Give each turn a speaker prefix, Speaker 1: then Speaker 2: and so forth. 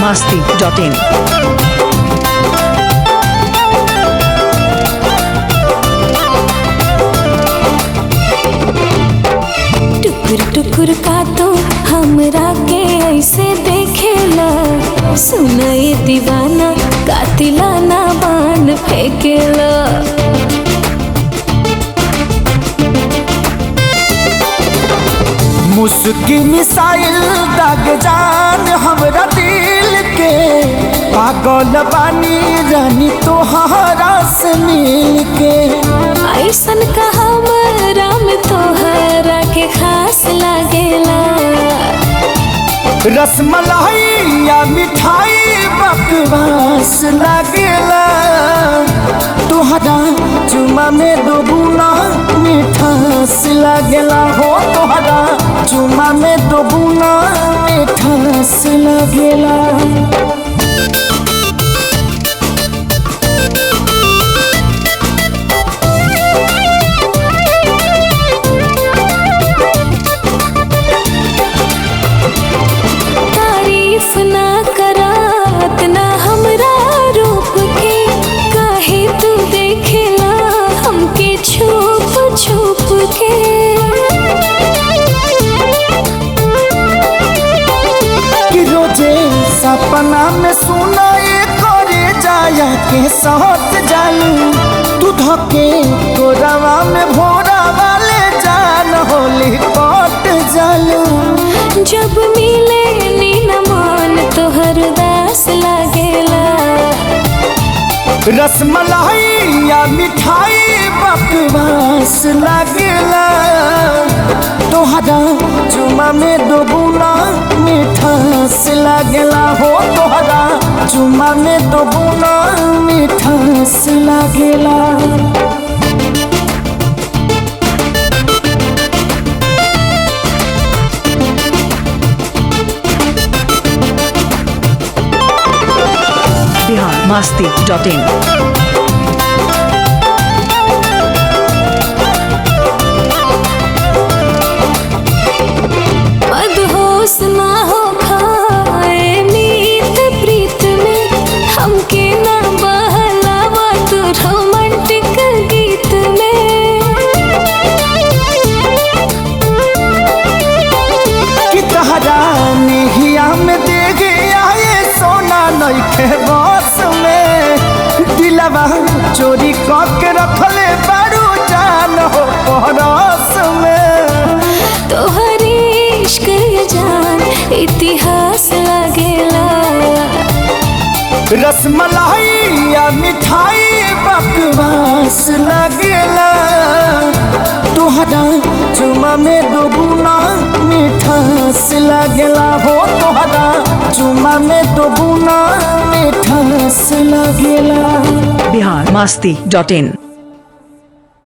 Speaker 1: masti.in.
Speaker 2: टुकुर टुकुर का तो हमरा के ऐसे देखेला सुनाए दीवाना कातिलाना बाण फेंकेला
Speaker 3: मुस्की मिसाइल दाग जान हमरा दिल के पागल बानी रानी तोहरा से मिल के
Speaker 2: ऐसन का हमरा में तोहरा के खास लागेला
Speaker 3: रसमलाई या मिठाई बकवास लागेला तोहरा चुमा में दो बुना मिठास लागेला हो तोहरा चुमा में दो बुना मिठास लागेला
Speaker 2: तारीफ ना करात ना हमरा रूप के काहे तू देखेला हमके छुप छुप के
Speaker 3: कि रोजे सपना में सुनाए करे जाया के सहत जालू तू धके तोरावा में भोरा वाले जान होली पट जालू
Speaker 2: जब मिले नी न मान तोहर दास लागेला
Speaker 3: रसमलाई या मिठाई बकवास लागेला तोहरा चुमा में दो बुना मिठास लागेला हो तोहरा चुमा में दो बुना मिठास लागेला
Speaker 1: Bihar masti.in.
Speaker 2: मदहोश ना हो खाए मीत प्रीत में हमके ना बहलावा तू रोमांटिक गीत में
Speaker 3: कि तहरा नेहिया में दे गया ये सोना नइखे बस में दिलवा चोरी करके रखले बारू जान हो परस में
Speaker 2: तोहर इश्क ये जान इतिहास लगेला
Speaker 3: रसमलाई या मिठाई बकवास लगेला तोहरा चुमा में दो गुना मिठास लगेला हो तोहरा चुमा में दो गुना मिठास लगेला
Speaker 1: Bihar masti.in.